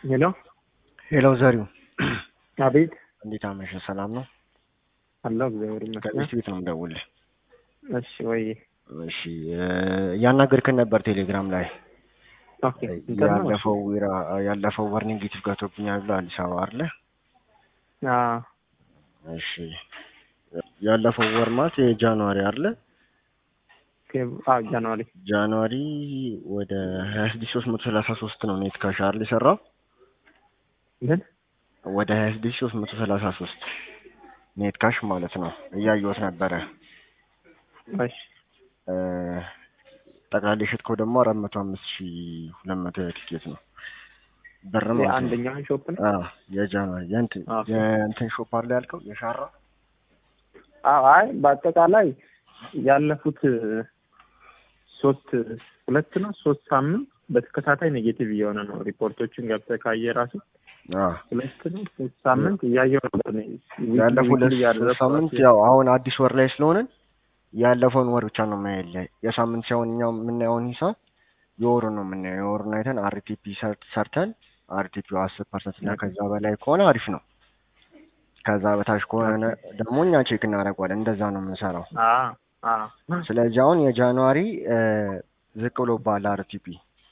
ሄሎ ሄሎ ዘሪው አቤት እንዴት አመሸ? ሰላም ነው? አለሁ እግዚአብሔር ይመስገን። ከሚስት ቤት ነው የምደውልህ። እሺ ወይ እሺ እያናገርክን ነበር ቴሌግራም ላይ ኦኬ እንትን ነው። ያለፈው ወራ- ያለፈው ወር ኔጌቲቭ ገብቶብኛል ብሎ አዲስ አበባ አለ። አዎ እሺ ያለፈው ወር ማለት የጃንዋሪ አለ። ኦኬ አዎ ጃንዋሪ ጃንዋሪ ወደ ሀያ ስድስት ሶስት መቶ ሰላሳ ሶስት ነው ኔት ካሽ አይደል የሰራው ምን ወደ ሀያ ስድስት ሶስት መቶ ሰላሳ ሶስት ኔት ካሽ ማለት ነው። እያየሁት ነበረ። እሺ እ ጠቅላላ የሸጥከው ደግሞ አራት መቶ አምስት ሺ ሁለት መቶ ቲኬት ነው ብር ማለት ነው። የአንደኛውን ሾፕ ነው። አዎ የጃንዋሪ የእንትን ኦኬ። የእንትን ሾፕ አለ ያልከው የሻራ አዎ አይ በአጠቃላይ ያለፉት ሶስት ሁለት ነው ሶስት ሳምንት በተከታታይ ኔጌቲቭ እየሆነ ነው። ሪፖርቶችን ገብተህ ካየ ራሱ አዎ ሁለት ነው ሶስት ሳምንት እያየሁ ነበር እኔ። ዊክሊ ያለፈው ዊክሊ ሁለት እያደረኩ ሳምንት ራሱ ያው አሁን አዲስ ወር ላይ ስለሆንን ያለፈውን ወር ብቻ ነው ማየለ የሳምንት ሲሆን እኛው የምናየውን ሂሳብ የወሩን ነው የምናየው። የወሩን አይተን አርቲፒ ሰርተን አርቲፒው አስር ፐርሰንት እና ከዛ በላይ ከሆነ አሪፍ ነው። ከዛ በታች ከሆነ ደግሞ እኛ ቼክ እናደርገዋለን። እንደዛ ነው የምንሰራው። አዎ አዎ ስለዚህ አሁን የጃንዋሪ እ ዝቅ ብሎ ባለ አርቲፒ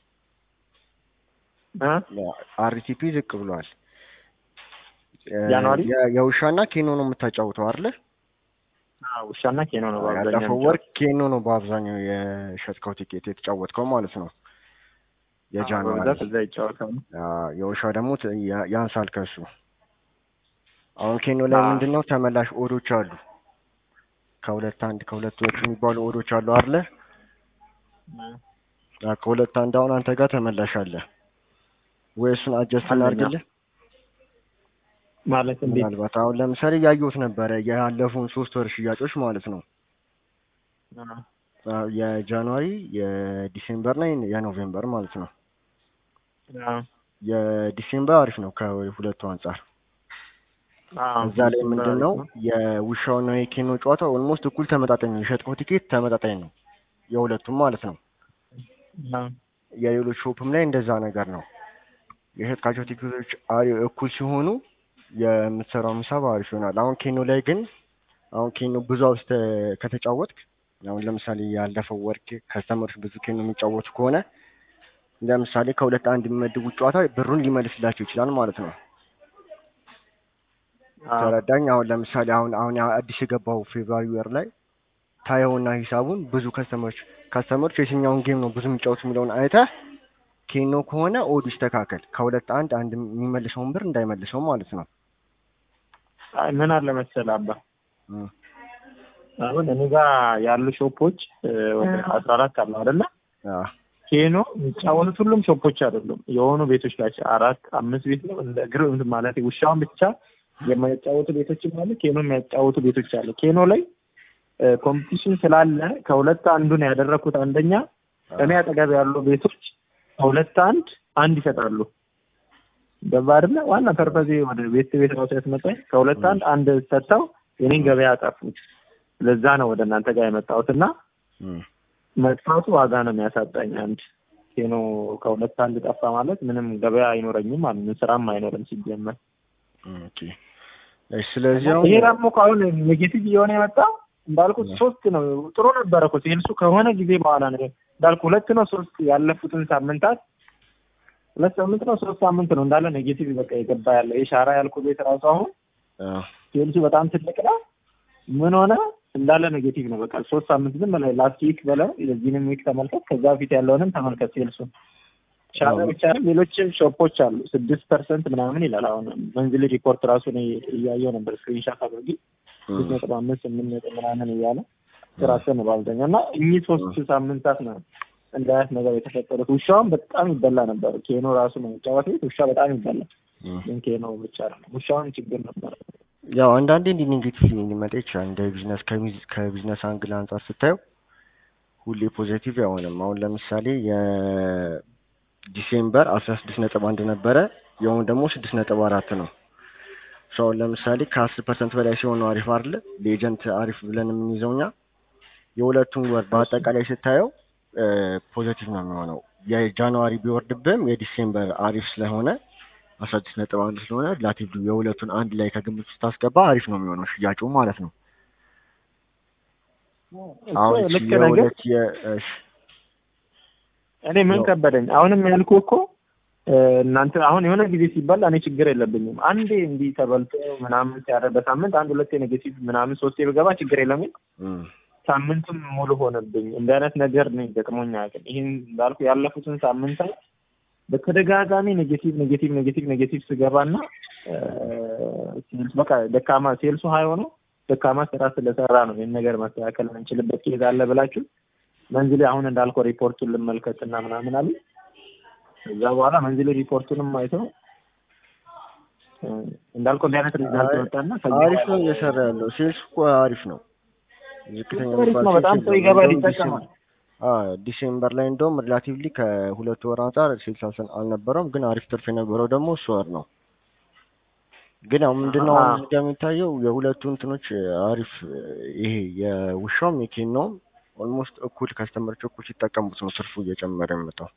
እ አርቲፒ ዝቅ ብሏል። እ ጃንዋሪ? የ- የውሻና ኬኖ ነው የምታጫውተው አይደለ? አዎ ውሻና ኬኖ ነው በአብዛኛው ያለፈው ወር ኬኖ ነው በአብዛኛው የሸጥከው ቲኬት የተጫወትከው ማለት ነው። የጃንዋሪ በብዛት እዛ ይጫወታሉ። አዎ፣ የውሻው ደግሞ ት- ያ- ያንሳል ከሱ። አሁን ኬኖ ላይ አዎ። ምንድን ነው ተመላሽ ኦዶች አሉ። ከሁለት አንድ ከሁለት ሁለት የሚባሉ ኦዶች አሉ አይደለ? አዎ፣ ከሁለት አንድ አሁን አንተ ጋር ተመላሽ አለ ወይ? እሱን አጀስት አለኝ፣ እናድርግልህ። ማለት እንዴት ምናልባት አሁን ለምሳሌ ያየሁት ነበረ ያለፉን ሶስት ወር ሽያጮች ማለት ነው አዎ፣ የጃንዋሪ የዲሴምበር እና የኖቬምበር ማለት ነው። አዎ የዲሴምበር አሪፍ ነው ከሁለቱ አንጻር። አዎ እዛ ላይ ምንድን ነው የውሻውና የኬኖ ጨዋታ ኦልሞስት እኩል ተመጣጣኝ ነው። የሸጥከው ቲኬት ተመጣጣኝ ነው የሁለቱም ማለት ነው። አዎ የሌሎች ሾፕም ላይ እንደዛ ነገር ነው። የሸጥካቸው ቲኬቶች አሪ እኩል ሲሆኑ የምትሰራው ሂሳብ አሪፍ ይሆናል። አሁን ኬኖ ላይ ግን አሁን ኬኖ ብዙ አውስተ ከተጫወትክ አሁን ለምሳሌ ያለፈው ወርክ ከስተመሮች ብዙ ኬኖ የሚጫወቱ ከሆነ ለምሳሌ ከሁለት አንድ የሚመድቡት ጨዋታ ብሩን ሊመልስላቸው ይችላል ማለት ነው። አዎ ተረዳኝ። አሁን ለምሳሌ አሁን አሁን አዲስ የገባው ፌብሩዋሪ ወር ላይ ታየውና ሂሳቡን ብዙ ከስተመሮች ከስተመሮች የትኛውን ጌም ነው ብዙ የሚጫወቱ የሚለውን አይተህ ኬኖ ከሆነ ኦዱ ይስተካከል። ከሁለት አንድ አንድ የሚመልሰውን ብር እንዳይመልሰው ማለት ነው። አይ ምን አለ መሰለህ አባ እም፣ አሁን እኔ ጋር ያሉ ሾፖች እ፣ ወደ አስራ አራት አሉ አይደለ አዎ፣ ኬኖ የሚጫወቱት ሁሉም ሾፖች አይደሉም የሆኑ ቤቶች ናቸው አራት አምስት ቤት ነው እንደ ግር እንትን ማለት ውሻውን ብቻ የማያጫወቱ ቤቶችም አሉ ኬኖ የሚያጫወቱ ቤቶች አሉ ኬኖ ላይ ኮምፒቲሽን ስላለ ከሁለት አንዱን ያደረኩት አንደኛ እኔ አጠገብ ያሉ ቤቶች ከሁለት አንድ አንድ ይሰጣሉ ገባ አይደለ ዋና ፐርፐዜ ወደ ቤት ቤት ራሱ ያስመጣኝ ከሁለት አንድ አንድ ሰጥተው የኔን ገበያ አጠፉት ለዛ ነው ወደ እናንተ ጋር የመጣሁት እና እም፣ መጥፋቱ ዋጋ ነው የሚያሳጣኝ አንድ ኬኖ ከሁለት አንድ ጠፋ ማለት ምንም ገበያ አይኖረኝም ማለት ነው ስራም አይኖርም ሲጀመር እም፣ ኦኬ። እሺ፣ ስለዚህ አሁን ይሄ ደግሞ ከአሁን ኔጌቲቭ እየሆነ የመጣው እንዳልኩት ሶስት ነው ጥሩ ነበረ እኮ ሴልሱ ከሆነ ጊዜ በኋላ ነው እንዳልኩ ሁለት ነው ሶስት ያለፉትን ሳምንታት ሁለት ሳምንት ነው ሶስት ሳምንት ነው እንዳለ ኔጌቲቭ በቃ የገባ ያለ የሻራ ያልኩ ቤት ራሱ አሁን አዎ፣ ሴልሱ በጣም ትልቅ ነው ምን ሆነ እንዳለ ኔጌቲቭ ነው በቃ ሶስት ሳምንት ዝም በላይ ላስት ዊክ በለው የዚህንም ዊክ ተመልከት ከዛ በፊት ያለውንም ተመልከት ሴልሱን ሻራ አዎ። ብቻ ነው ሌሎችም ሾፖች አሉ ስድስት ፐርሰንት ምናምን ይላል አሁን መንዝሊ ሪፖርት ራሱ እኔ እያየው ነበር ስክሪንሻት አድርጊ ስድስት እም፣ ነጥብ አምስት ስምንት ነጥብ ምናምን እያለ ስራቸው ነው በአብዛኛው እና እኚህ ሶስት ሳምንታት ነው እንደ አይነት ነገር የተፈጠሩት ውሻውን በጣም ይበላ ነበር ኬኖ ራሱ ነው የሚጫወት ቤት ውሻ በጣም ይበላል እም። ግን ኬኖ ብቻ ነው ውሻውን ችግር ነበር ያው አንዳንዴ እንዲህ ኔጌቲቭ ሊመጣ ይችላል። እንደ ቢዝነስ ከቢዝ- ከቢዝነስ አንግል አንጻር ስታየው ሁሌ ፖዚቲቭ አይሆንም። አሁን ለምሳሌ የዲሴምበር አስራ ስድስት ነጥብ አንድ ነበረ የአሁን ደግሞ ስድስት ነጥብ አራት ነው። ሰው አሁን ለምሳሌ ከአስር ፐርሰንት በላይ ሲሆን ነው አሪፍ አይደለ? ለኤጀንት አሪፍ ብለን የምንይዘው እኛ የሁለቱን ወር በአጠቃላይ ስታየው ፖዘቲቭ ነው የሚሆነው። የጃንዋሪ ቢወርድብህም የዲሴምበር አሪፍ ስለሆነ አስራ ስድስት ነጥብ አንድ ስለሆነ ሪላቲቭሊ የሁለቱን አንድ ላይ ከግምት ስታስገባ አሪፍ ነው የሚሆነው ሽያጩ ማለት ነው። አሁን እኮ እቺ ልክ ነገር የሁለት የ- እሺ እኔ ምን ያው- ከበደኝ። አሁንም ያልኩ እኮ እ፣ እናንተ አሁን የሆነ ጊዜ ሲባል እኔ ችግር የለብኝም። አንዴ እንዲህ ተበልቶ ምናምን ሲያደር በሳምንት አንድ ሁለቴ ኔጌቲቭ ምናምን ሶስቴ ብገባ ችግር የለም። ግን እም፣ ሳምንቱም ሙሉ ሆነብኝ። እንዲህ አይነት ነገር እኔ ገጥሞኝ አያውቅም። ይህን እንዳልኩ ያለፉትን ሳምንታት በተደጋጋሚ ኔጌቲቭ ኔጌቲቭ ኔጌቲቭ ኔጌቲቭ ስገባና እ፣ ሴልስ በቃ ደካማ ሴልሱ ሀይ ሆኖ ደካማ ስራ ስለሰራ ነው ይህን ነገር ማስተካከል የምንችልበት ኬዝ አለ ብላችሁ መንዝሌ አሁን እንዳልከው ሪፖርቱን ልመልከትና ምናምን አሉ። ከዛ በኋላ መንዝሌ ሪፖርቱንም አይተው እ፣ እንዳልከው እንዲህ አይነት ሪዛልት አይ፣ ወጣና ከዚህ አሪፍ ነው በኋላ እየሰራ ያለው ሴልስ እኮ አሪፍ ነው። ዝቅተኛ አሪፍ ነው። የሚባል በጣም ሴልስ ሰው የለውም። ይገባል እንደውም ይጠቀማል። ዲሴምበር አዎ ዲሴምበር ላይ እንደውም ሪላቲቭሊ ከሁለት ወር አንጻር ሴልስ አልሰ- አልነበረውም፣ ግን አሪፍ ትርፍ የነበረው ደግሞ እሱ ወር ነው። ግን ያው ምንድነው አሁን አዎ። እዚህ ጋር የሚታየው የሁለቱ እንትኖች አሪፍ ይሄ የውሻውም የኬናውም ኦልሞስት እኩል ከስተመሮች እኩል ሲጠቀሙት ነው ትርፉ እየጨመረ የመጣው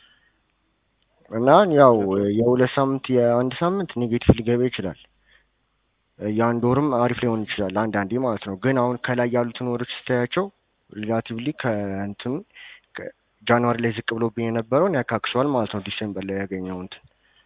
እና ያው የሁለት ሳምንት የአንድ ሳምንት ኔጌቲቭ ሊገባ ይችላል። የአንድ ወርም አሪፍ ሊሆን ይችላል አንዳንዴ ማለት ነው። ግን አሁን ከላይ ያሉትን ወሮች ስታያቸው ሪላቲቭሊ ከእንትኑ ከ- ጃንዋሪ ላይ ዝቅ ብሎብኝ የነበረውን ያካክሰዋል ማለት ነው። ዲሴምበር ላይ ያገኘው እንትን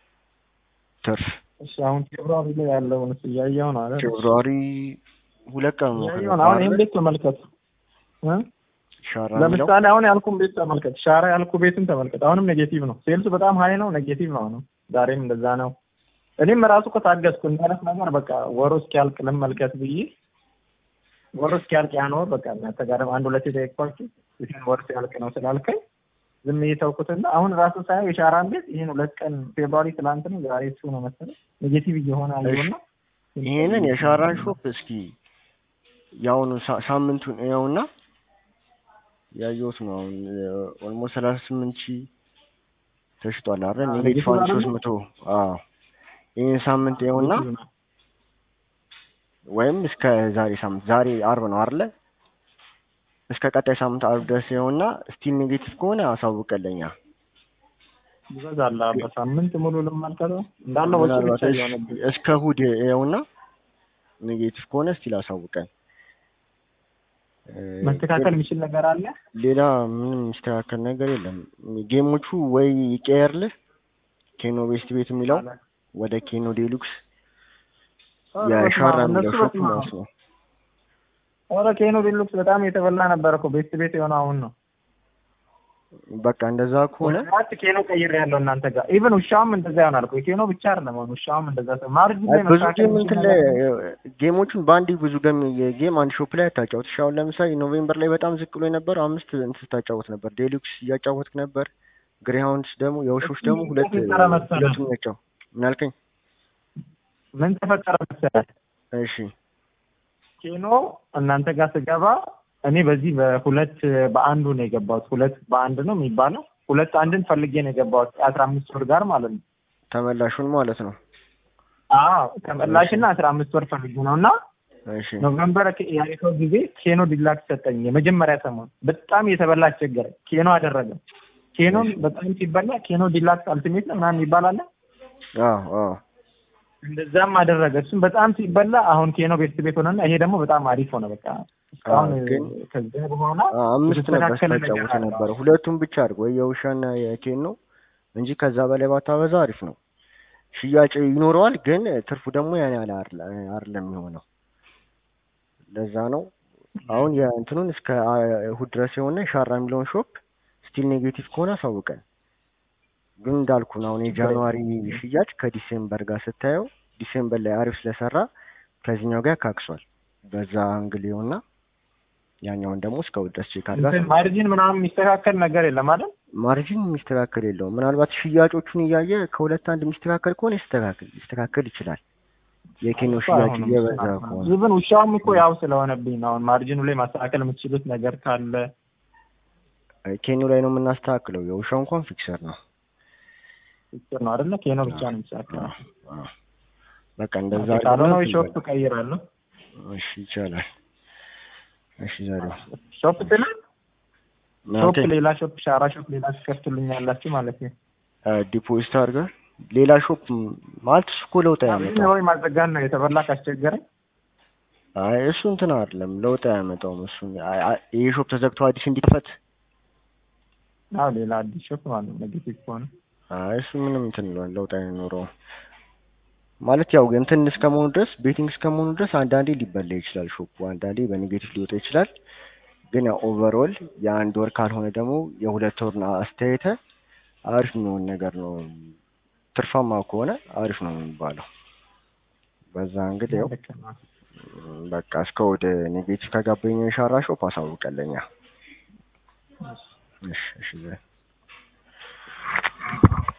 ትርፍ እሺ አሁን ፌብሩዋሪ ላይ ያለውን እያየው ነው አይደል? ፌብሩዋሪ ሁለት ቀን ነው እያየው ነው። አሁን ይህን ቤት ተመልከት እ? ሻራ የሚለው ለምሳሌ አሁን ያልኩን ቤት ተመልከት። ሻራ ያልኩ ቤትን ተመልከት። አሁንም ኔጌቲቭ ነው። ሴልሱ በጣም ሀይ ነው፣ ኔጌቲቭ ነው። አሁንም ዛሬም እንደዛ ነው። እኔም ራሱ እኮ ታገዝኩ እንዳለት ነገር በቃ ወሩ እስኪያልቅ ልመልከት ብዬ ወሩ እስኪያልቅ ያን ወር በቃ እናንተ ጋርም አንድ ሁለት የጠየቅኳችሁ ይህን ወር ሲያልቅ ነው ስላልከኝ ዝም እየተውኩትና አሁን ራሱ ሳየው የሻራን ቤት ይህን ሁለት ቀን ፌብሩዋሪ ትላንት ነው ዛሬ እሱ ነው መሰለኝ ኔጌቲቭ እየሆነ አየሁና ይሄንን የሻራን ሾፕ እስኪ የአሁኑ ሳ- ሳምንቱን ያውና ያየሁት ነው። አሁን ኦልሞስት ሰላሳ ስምንት ሺህ ተሽጧል አይደል? አዎ፣ ኔጌቲቭ አንድ ኔጌቲቭ ሶስት መቶ አዎ። ይህን ሳምንት ያውና ወይም እስከ ዛሬ ሳምንት ዛሬ አርብ ነው አይደለ? እስከ ቀጣይ ሳምንት አርብ ድረስ ይኸውና ስቲል ኔጌቲቭ ከሆነ አሳውቀለኛ ይበዛል። በሳምንት ሙሉ ልመልከተው እንዳለ ወጪ ምናልባት ብቻ እሺ፣ እየሆነብኝ እስከ እሑድ ይኸውና ኔጌቲቭ ከሆነ ስቲል አሳውቀን። እ፣ መስተካከል የሚችል ነገር አለ። ሌላ ምንም የሚስተካከል ነገር የለም። ጌሞቹ ወይ ይቀየርልህ ኬኖ ቤስት ቤት የሚለው ወደ ኬኖ ዴሉክስ የሻራ የሚለው እነሱ ሾፕ በስመ አብ። ማለት ነው። ኧረ ኬኖ ዴሉክስ በጣም የተበላ ነበር እኮ ቤት ቤት የሆነ አሁን ነው። በቃ እንደዛ ከሆነ አራት ኬኖ ቀይር ያለው እናንተ ጋር ኢቨን ውሻውም እንደዛ ይሆናል እኮ ኬኖ ብቻ አይደለም አሁን ውሻውም እንደዛ ሰው ማርጅን ላይ ብዙ መስተካከል ጌም የሚችል እንትን ላይ ነገር ጌሞቹን በአንድ ብዙ ገም ጌም አንድ ሾፕ ላይ አታጫወት። እሺ አሁን ለምሳሌ ኖቬምበር ላይ በጣም ዝቅ ብሎ የነበረው አምስት እንትን ስታጫወት ነበር። ዴሉክስ እያጫወትክ ነበር። ግሬሃውንድስ ደግሞ የውሾች ደግሞ እሱ ሁለት ተፈጠረ መሰለህ። ሁለቱም ናቸው። ምን አልከኝ? ምን ተፈጠረ መሰለህ እሺ ኬኖ እናንተ ጋር ስገባ እኔ በዚህ በሁለት በአንዱ ነው የገባሁት። ሁለት በአንድ ነው የሚባለው። ሁለት አንድን ፈልጌ ነው የገባሁት አስራ አምስት ወር ጋር ማለት ነው። ተመላሹን ማለት ነው። አዎ ተመላሽና አስራ አምስት ወር ፈልጌ ነው እና እሺ ኖቨምበር ያሪከው ጊዜ ኬኖ ዲላክስ ሰጠኝ። የመጀመሪያ ሰሞን በጣም የተበላ አስቸገረኝ። ኬኖ አደረገ። ኬኖን በጣም ሲበላ ኬኖ ዲላክስ አልቲሜት ነው ምናምን ይባላል። አዎ አዎ እንደዛም አደረገ። እሱም በጣም ሲበላ አሁን ኬኖ ቤት ቤት ሆነና ይሄ ደግሞ በጣም አሪፍ ሆነ። በቃ እስካሁን ግን ከዚያ በኋላ አ- አምስት ነበር የተስተካከለ ነገር ስታጫወት አለ። የነበረው። ሁለቱም ብቻ አድርግ ወይ የውሻና የኬን ነው እንጂ ከዛ በላይ ባታበዛ አሪፍ ነው። ሽያጭ ይኖረዋል፣ ግን ትርፉ ደግሞ ያን ያህል አይደለ- አይደለም የሚሆነው። ለዛ ነው አሁን የእንትኑን እስከ አ- እሑድ ድረስ የሆነ ሻራ የሚለውን ሾፕ ስቲል ኔጌቲቭ ከሆነ አሳውቀን። ግን እንዳልኩ ነው አሁን የጃንዋሪ ሽያጭ ከዲሴምበር ጋር ስታየው ዲሴምበር ላይ አሪፍ ስለሰራ ከዚህኛው ጋር ያካክሷል። በዛ አንግል ይኸውና ያኛውን ደግሞ እስከ እሑድ ድረስ ቼክ አድርጋ እንትን ማርጂን ምናምን የሚስተካከል ነገር የለም አይደል? ማርጂን የሚስተካከል የለውም። ምናልባት ሽያጮቹን እያየ ከሁለት አንድ የሚስተካከል ከሆነ ይስተካከል ሊስተካከል ይችላል። የኬኖ ሽያጭ እየበዛ ከሆነ ኢቭን ውሻውም እኮ ያው ስለሆነብኝ ነው። አሁን ማርጂኑ ላይ ማስተካከል የምትችሉት ነገር ካለ ኬኖ ላይ ነው የምናስተካክለው። የውሻው እንኳን ፊክሰር ነው። ችግር ነው አይደለ? ኬኖ ብቻ ነው የሚስተካከለው። አዎ። በቃ እንደዛ ካልሆነ ወይ አድርገን ሾፕ እቀይራለሁ። እሺ ይቻላል። እሺ ዛሬ ሾፕ ስለ ሾፕ እናንተ ሌላ ሾፕ ሻራ ሾፕ ሌላ ትከፍቱልኛላችሁ ማለት ነው። ዲፖዚት አድርገህ ሌላ ሾፕ ማለት እሱ እኮ ለውጥ አሁን አያመጣም። ወይ ማዘጋን ነው የተበላ ካስቸገረ አይ እሱ እንትን አይደለም ለውጥ አያመጣውም። እሱ አይ- አይ- ይሄ ሾፕ ተዘግቶ አዲስ እንዲከፈት አዎ ሌላ አዲስ ሾፕ ማለት ነው ኔጌቲቭ ከሆነ አይ እሱ ምንም እንትን ይለዋል ለውጥ አይኖረውም። ማለት ያው እንትን እስከመሆኑ ድረስ ቤቲንግ እስከመሆኑ ድረስ አንዳንዴ ሊበላ ይችላል ሾፑ፣ አንዳንዴ በኔጌቲቭ ሊወጣ ይችላል። ግን ያው ኦቨርኦል የአንድ ወር ካልሆነ ደግሞ የሁለት ወር አስተያየተ አሪፍ የሚሆን ነገር ነው። ትርፋማ ከሆነ አሪፍ ነው የሚባለው። በዛ እንግዲህ ያው ልክ ነው። በቃ እስከ ወደ ኔጌቲቭ ከጋበኝ ሻራ ሾፕ አሳውቀለኛ። እሺ እሺ